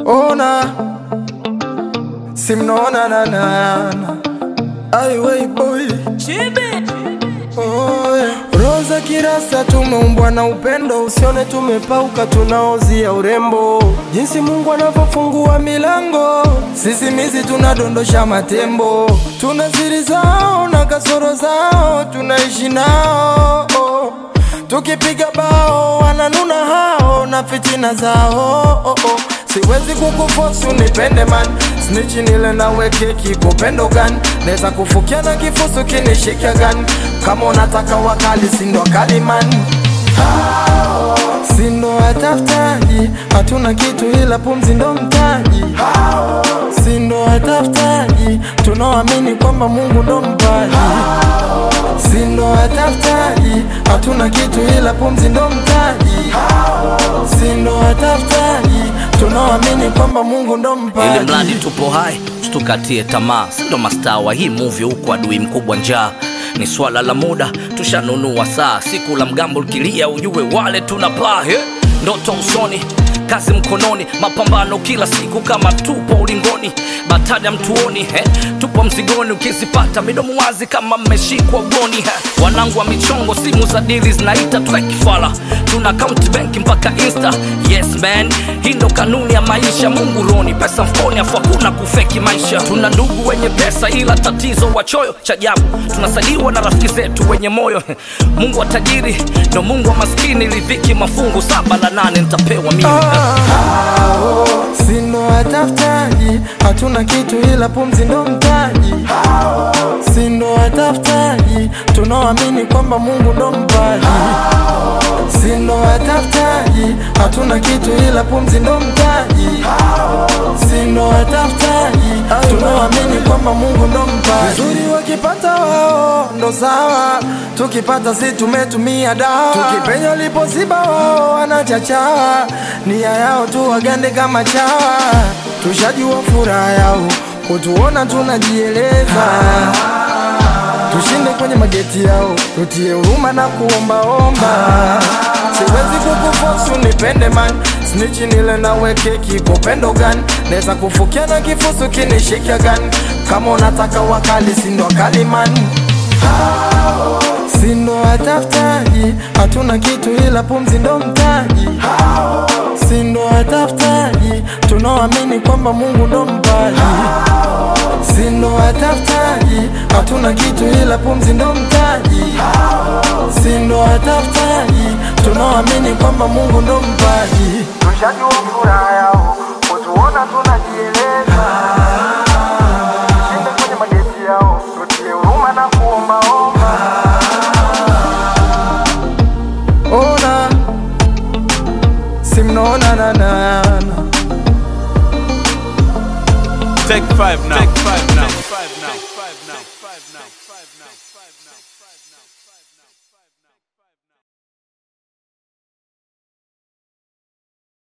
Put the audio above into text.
ona simnaona nanana aiwei boy Oh, yeah. Roza kirasa tumeumbwa na upendo, usione tumepauka, tunaozia urembo. Jinsi Mungu anavyofungua milango, sisi mizi tunadondosha matembo. Tuna siri zao na kasoro zao, tunaishi nao oh. Tukipiga bao wananuna hao na fitina zao oh, oh. Siwezi kukufosi unipende man Snitch nile nawe keki kupendo gani Neza kufukia na kifusu kinishika gani Kama unataka wakali sindo kali man Sindo watafutaji Hatuna kitu ila pumzi ndo mtaji Sindo watafutaji Tunaoamini kwamba Mungu ndo mpaji Sindo watafutaji Hatuna kitu ila pumzi ndo mtaji Sindo watafutaji Tunaoamini kwamba Mungu ndo ili mpaji mradi tupo hai tukatie tamaa sindo mastaa wa hii movie huku adui mkubwa njaa ni swala la muda tushanunua saa siku la mgambo likilia ujue wale tunapaa he ndoto usoni kazi mkononi mapambano kila siku kama tupo ulingoni batada mtuoni he tupo mzigoni ukizipata midomo wazi kama mmeshikwa ugoni he wanangu wa michongo simu za dili zinaita twekifala tuna account benki mpaka insta yes man hii ndo kanuni ya maisha mungu roni pesa mfukoni afu hakuna kufeki maisha tuna ndugu wenye pesa ila tatizo wachoyo cha ajabu tunasaliwa na rafiki zetu wenye moyo mungu wa tajiri ndo mungu wa maskini lidhiki mafungu saba la nane nitapewa mimi Hao, Sindo watafutaji Hatuna kitu ila pumzi ndo mtaji Sindo watafutaji Tunaoamini kwamba Mungu ndo mpaji Sindo watafutaji Hatuna kitu ila pumzi ndo mtaji Sindo watafutaji Tunaoamini kwamba Mungu ndo mpaji Vizuri wakipata wao ndo sawa Tukipata si tumetumia dawa Tukipenya lipoziba wao wanachachawa Nia yao tu wagande kama chawa Tushajua furaha yao Kutuona tunajieleza Tushinde kwenye mageti yao Tutie huruma na kuombaomba Siwezi kukufosi unipende man Snitch nile nawe keki kwa upendo gani Neza kufukia na kifusu kinishika gani Kama unataka wakali sindo wakali man Sindo watafutaji Hatuna kitu ila pumzi ndo mtaji Sindo watafutaji Tunaoamini kwamba Mungu ndo mpaji Sindo watafutaji Hatuna kitu ila pumzi ndo mtaji Sindo watafutaji Tunaoamini kwamba Mungu ndo mpaji Tushajua furaha yao Kutuona tunajieleza Shinde kwenye mageti yao Tutie huruma na kuombaomba Ona Simnaona na na na Take five now. Take five now. Take five now. Take five now. Take five now. Take five now. Take five now.